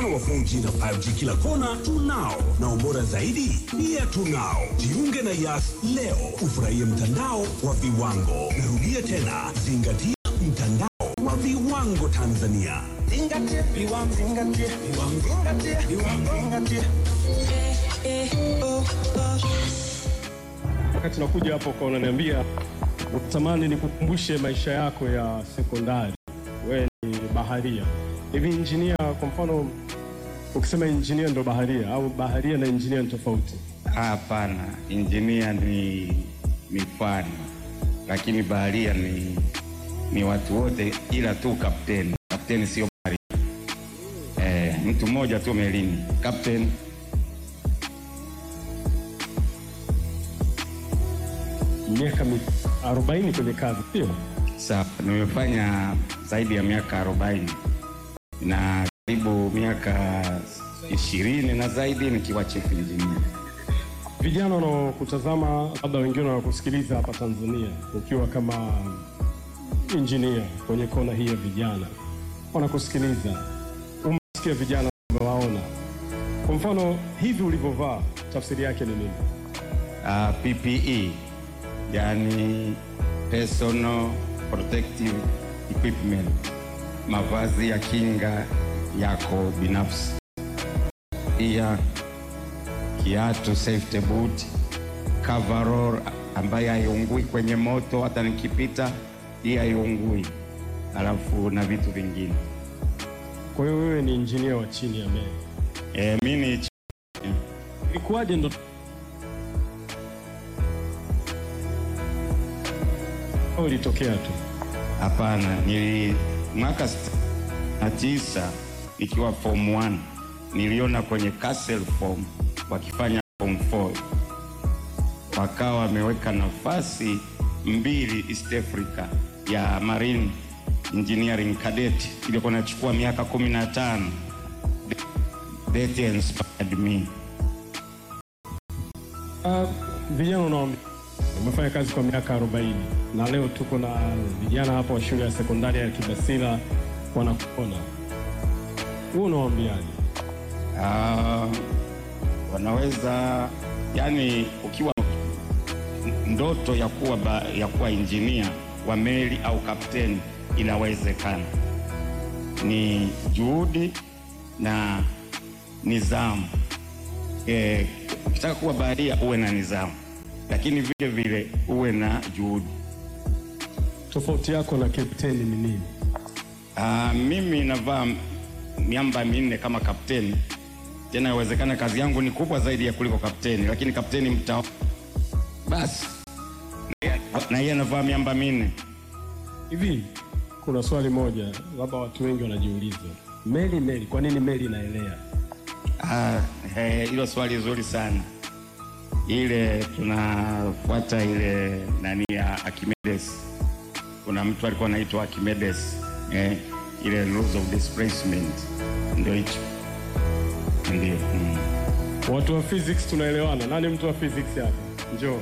mfano wa 4G na 5G kila kona tunao, na ubora zaidi pia tunao. Jiunge na Yas leo ufurahie mtandao wa viwango. Narudia tena, zingatia mtandao wa viwango Tanzania. Zingatia viwango, zingatia viwango, zingatia viwango, zingatia. Wakati nakuja hapo kwa unaniambia unatamani nikukumbushe maisha yako ya sekondari. Wewe ni baharia. Hivi injinia, kwa mfano ukisema injinia ndo baharia au baharia na injinia ni tofauti? Hapana, injinia ni ni fani, lakini baharia ni ni watu wote, ila tu kapteni. Kapteni sio baharia. Eh, mtu mmoja tu melini, kapteni. Miaka mi- 40 kwenye kazi, sio? Sawa, nimefanya zaidi ya miaka 40 na karibu miaka ishirini na zaidi nikiwa chief engineer. Vijana wanaokutazama labda wengine wanakusikiliza hapa Tanzania ukiwa kama injinia kwenye kona hii ya vijana, wanakusikiliza, umesikia vijana umewaona. Kwa mfano hivi ulivyovaa, tafsiri yake ni nini? Uh, PPE yani personal protective equipment, mavazi ya kinga yako binafsi, pia kiatu safety boot, coverall ambaye haiungui kwenye moto, hata nikipita hii haiungui, alafu na vitu vingine. Kwa hiyo wewe ni injinia wa chini ya meli. E, mi ni Ilikuwaje ndo au ilitokea tu? Hapana, nili mwaka sitini na tisa nikiwa form 1 niliona kwenye Castle form wakifanya form 4 wakawa wameweka nafasi mbili East Africa ya Marine Engineering Cadet ilikuwa nachukua miaka kumi na tano. That inspired me. Uh, vijana unawaambia umefanya kazi kwa miaka 40 na leo tuko na vijana hapa wa shule ya sekondari ya Kibasila wanakuona, wewe unawaambiaje? Ah, wanaweza yani, ukiwa ndoto ya kuwa, ba, ya kuwa injinia wa meli au kapteni inawezekana. Ni juhudi na nidhamu. Eh, ukitaka kuwa baharia uwe na nidhamu, lakini vile vile uwe na juhudi. Tofauti yako na kapteni ni nini? Ah, mimi navaa miamba minne kama kapteni, tena inawezekana kazi yangu ni kubwa zaidi ya kuliko kapteni, lakini kapteni mta basi na yeye anavaa miamba minne. Hivi kuna swali moja labda watu wengi wanajiuliza, meli meli, kwa nini meli inaelea? Ah, eh, hilo swali zuri sana. Ile tunafuata ile nani ya Archimedes. Kuna mtu alikuwa anaitwa Archimedes eh, ile laws of displacement ndio hicho ndio mm. Watu wa physics tunaelewana. Nani mtu wa physics hapa? Njoo.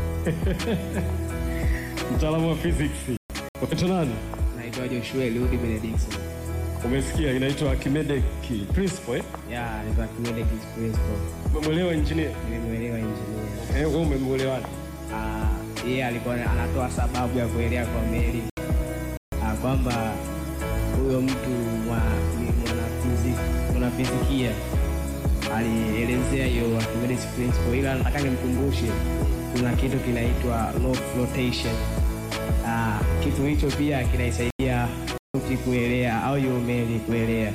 Mtaalamu wa physics. Unaitwa nani? Naitwa Joshua Eliudi Benediction. Umesikia inaitwa Archimedes principle eh? Ya, naitwa Archimedes principle. Umemwelewa engineer? Nimemwelewa engineer. Eh, wewe umemwelewaje? Ah, yeye alikuwa anatoa sababu ya kuelea kwa meli. Ah, kwamba huyo mtu mwa ni mwanafiziki, mwanafizikia alielezea hiyo Archimedes principle, ila nataka nimkumbushe kuna kitu kinaitwa law of flotation. Ah, kitu hicho pia kinaisaidia boti kuelea au hiyo meli kuelea.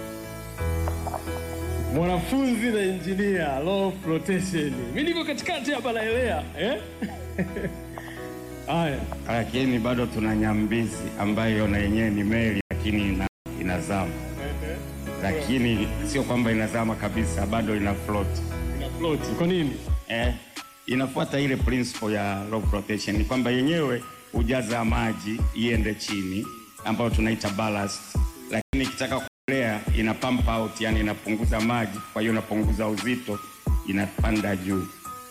Mwanafunzi na engineer, law of flotation. Mimi niko katikati hapa naelea, eh? Haya. lakini bado tuna nyambizi ambayo na yenyewe ni meli lakini ina, inazama, lakini sio kwamba inazama kabisa, bado ina float Ina float. Kwa nini? eh, inafuata ile principle ya law of flotation, ni kwamba yenyewe hujaza maji iende chini, ambayo tunaita ballast, lakini ikitaka kuelea ina pump out, yani inapunguza maji, kwa hiyo inapunguza uzito, inapanda juu.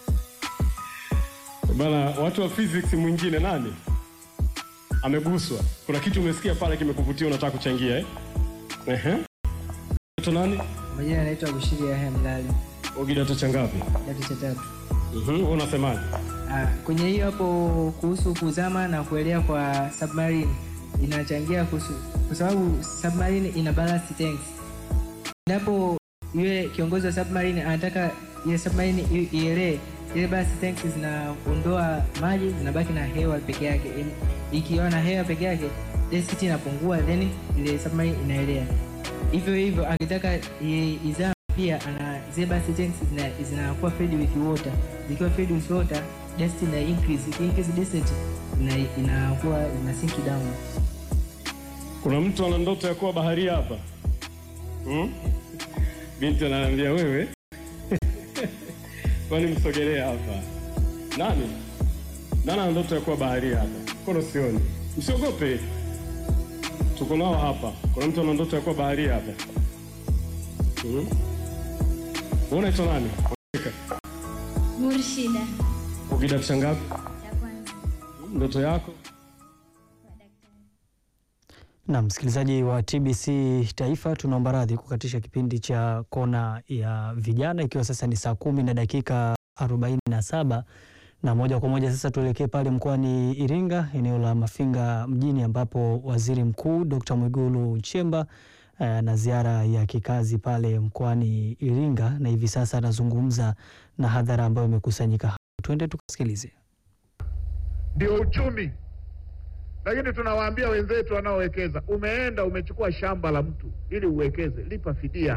Bana, watu wa physics mwingine nani ameguswa? Kuna kitu umesikia pale kimekuvutia, unataka kuchangia eh? Ehe. Unaitwa nani? Majina anaitwa Bushiri Yahya Mlali, Uko kidato cha ngapi? kidato cha tatu. Mhm, unasemaje? Ah, kwenye hiyo hapo kuhusu kuzama na kuelea kwa submarine inachangia kuhusu, kwa sababu submarine ina ballast tanks. Endapo yule kiongozi wa submarine anataka ile submarine i- ielee, ile ballast tanks zinaondoa maji, zinabaki na hewa peke yake. Im- Ikiwa na hewa peke yake, density inapungua, then ile submarine inaelea. Hivyo hivyo akitaka i- izame pia ana zile ballast tanks zina- zinakuwa filled with water. Zikiwa filled with water, density ina increase. Iki increase density ina- inakuwa ina sink down. Kuna mtu ana ndoto ya kuwa baharia hapa hmm? Binti ananiambia wewe, kwani msogelee hapa. Nani nani ana ndoto ya kuwa baharia hapa? Kono sioni, msiogope, tuko nao hapa. Kuna mtu ana ndoto ya kuwa baharia hapa hmm? Wewe unaitwa nani? Murshida Uko kidato cha ngapi? cha kwanza Ndoto yako? kwa daktari. Na msikilizaji wa TBC Taifa, tunaomba radhi kukatisha kipindi cha kona ya vijana, ikiwa sasa ni saa kumi na dakika 47 na moja kwa moja sasa tuelekee pale mkoani Iringa, eneo la Mafinga mjini, ambapo waziri mkuu Dr. Mwigulu Nchemba eh, na ziara ya kikazi pale mkoani Iringa, na hivi sasa anazungumza na hadhara ambayo imekusanyika hapo. Tuende tukasikilize. ndio uchumi. Lakini tunawaambia wenzetu wanaowekeza, umeenda umechukua shamba la mtu ili uwekeze, lipa fidia.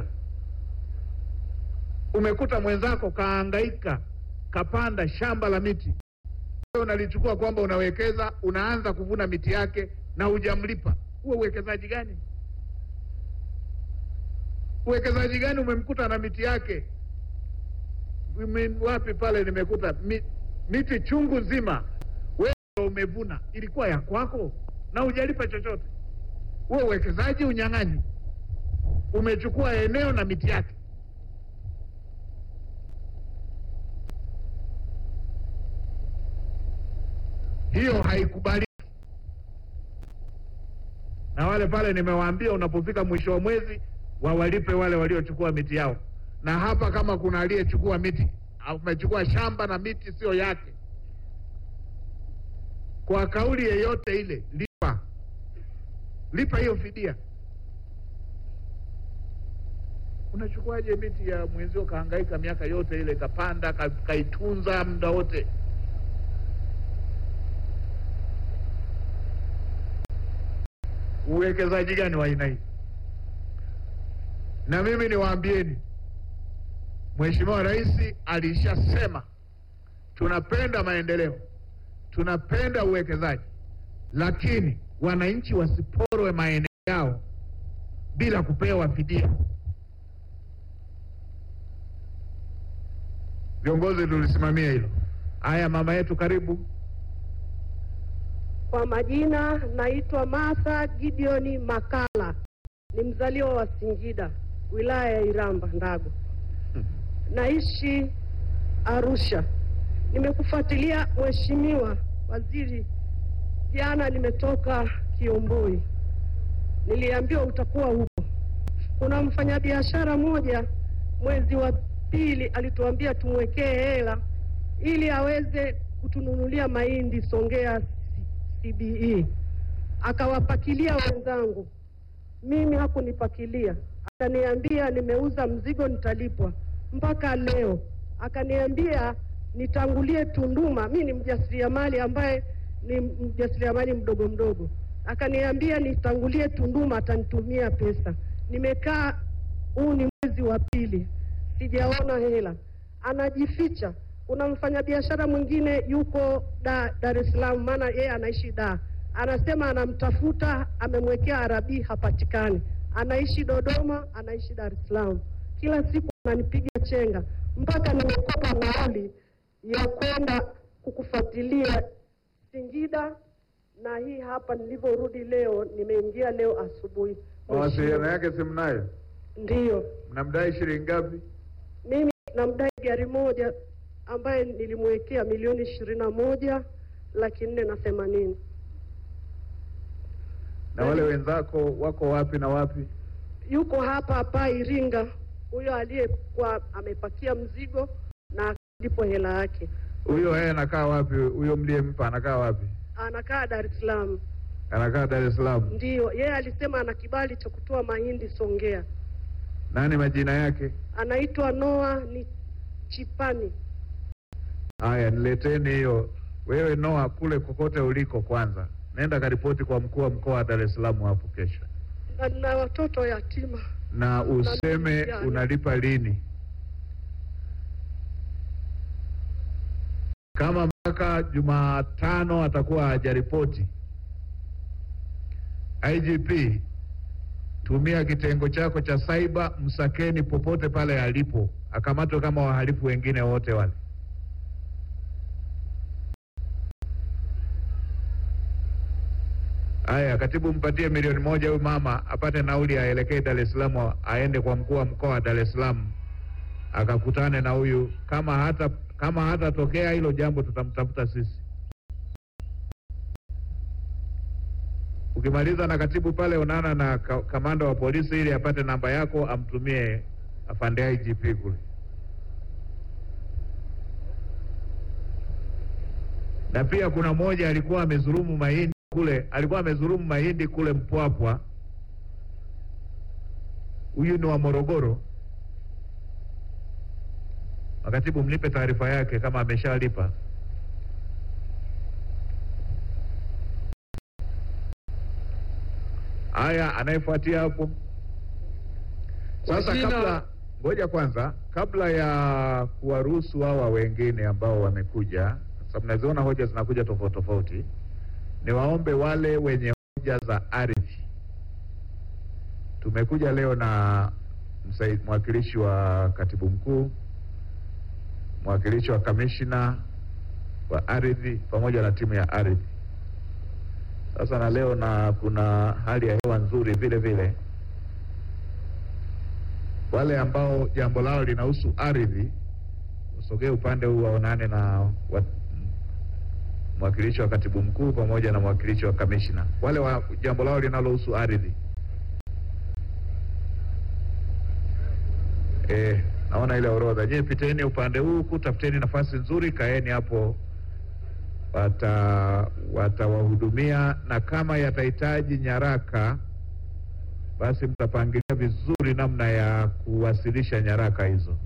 Umekuta mwenzako kaangaika kapanda shamba la miti, wewe unalichukua kwamba unawekeza, unaanza kuvuna miti yake na hujamlipa. Huo uwekezaji gani? Uwekezaji gani? Umemkuta na miti yake Mimi wapi pale, nimekuta mi, miti chungu nzima wewe umevuna ilikuwa ya kwako na hujalipa chochote. Huo uwekezaji unyang'anyi. Umechukua eneo na miti yake. Hiyo haikubaliki. Na wale pale nimewaambia, unapofika mwisho wa mwezi wawalipe wale waliochukua miti yao. Na hapa kama kuna aliyechukua miti, amechukua shamba na miti sio yake kwa kauli yeyote ile, lipa lipa hiyo fidia. Unachukuaje miti ya mwenzio kahangaika miaka yote ile, kapanda ka, kaitunza muda wote? Uwekezaji gani wa aina hii? Na mimi niwaambieni, Mheshimiwa Rais alishasema tunapenda maendeleo tunapenda uwekezaji, lakini wananchi wasiporwe maeneo yao bila kupewa fidia. Viongozi tulisimamia hilo. Haya, mama yetu, karibu. Kwa majina naitwa Martha Gideoni Makala, ni mzaliwa wa Singida, wilaya ya Iramba Ndago, naishi Arusha. Nimekufuatilia Mheshimiwa Waziri, jana nimetoka Kiomboi, niliambiwa utakuwa huko. Kuna mfanyabiashara mmoja mwezi wa pili alituambia tumwekee hela ili aweze kutununulia mahindi Songea CBE, akawapakilia wenzangu, mimi hakunipakilia, akaniambia nimeuza mzigo nitalipwa. Mpaka leo akaniambia nitangulie Tunduma. Mi ni mjasiriamali ambaye ni mjasiriamali mdogo mdogo, akaniambia nitangulie Tunduma, atanitumia pesa. Nimekaa, huu ni mwezi wa pili, sijaona hela, anajificha. Kuna mfanyabiashara mwingine yuko da, Dar es Salaam, maana yeye anaishi da, anasema anamtafuta, amemwekea arabi, hapatikani. Anaishi Dodoma, anaishi Dar es Salaam, kila siku ananipiga chenga mpaka nimekopa nauli ya kwenda kukufuatilia Singida, na hii hapa nilivyorudi leo, nimeingia leo asubuhi. Mawasiliano yake si mnayo? Ndiyo, Mnamdai shilingi ngapi? mimi namdai gari moja ambaye nilimwekea milioni ishirini na moja laki nne na themanini. Na wale wenzako wako wapi na wapi? Yuko hapa hapa Iringa, huyo aliyekuwa amepakia mzigo na akalipo hela yake. Huyo yeye anakaa wapi? Huyo mliyempa anakaa wapi? Anakaa Dar es Salaam. Anakaa Dar es Salaam. Ndiyo, yeye alisema ana kibali cha kutoa mahindi Songea. Nani majina yake? Anaitwa Noah ni Chipani. Haya, nileteni hiyo. Wewe Noa, kule kokote uliko, kwanza nenda karipoti kwa mkuu wa mkoa wa Dar es Salaam hapo kesho, Na, na watoto yatima. na useme Yani. unalipa lini. Kama mpaka Jumatano atakuwa hajaripoti, IGP tumia kitengo chako cha saiba, msakeni popote pale alipo, akamatwe kama wahalifu wengine wote wale. Haya, katibu, mpatie milioni moja huyu mama apate nauli aelekee Dar es Salaam, aende kwa mkuu wa mkoa wa Dar es Salaam akakutane na huyu. Kama hata kama hatatokea hilo jambo, tutamtafuta sisi. Ukimaliza na katibu pale, onana na ka, kamanda wa polisi ili apate namba yako, amtumie afande IGP kule. Na pia kuna mmoja alikuwa amezulumu mahindi kule, alikuwa amezulumu mahindi kule Mpwapwa. Huyu ni wa Morogoro. Makatibu, mnipe taarifa yake kama ameshalipa. Haya, anayefuatia hapo sasa. Wajina- Kabla ngoja kwanza, kabla ya kuwaruhusu hawa wengine ambao wamekuja, sababu naziona hoja zinakuja tofauti tofauti, niwaombe wale wenye hoja za ardhi. Tumekuja leo na msai- mwakilishi wa katibu mkuu, mwakilishi wa kamishna wa ardhi pamoja na timu ya ardhi. Sasa na leo na kuna hali ya hewa nzuri vile vile. Wale ambao jambo lao linahusu ardhi usogee upande huu waonane na wa, mwakilishi wa katibu mkuu pamoja na mwakilishi wa kamishna. Wale wa jambo lao linalohusu ardhi eh, naona ile orodha. Je, piteni upande huu huku, tafuteni nafasi nzuri, kaeni hapo wata watawahudumia na kama yatahitaji nyaraka basi mtapangilia vizuri namna ya kuwasilisha nyaraka hizo.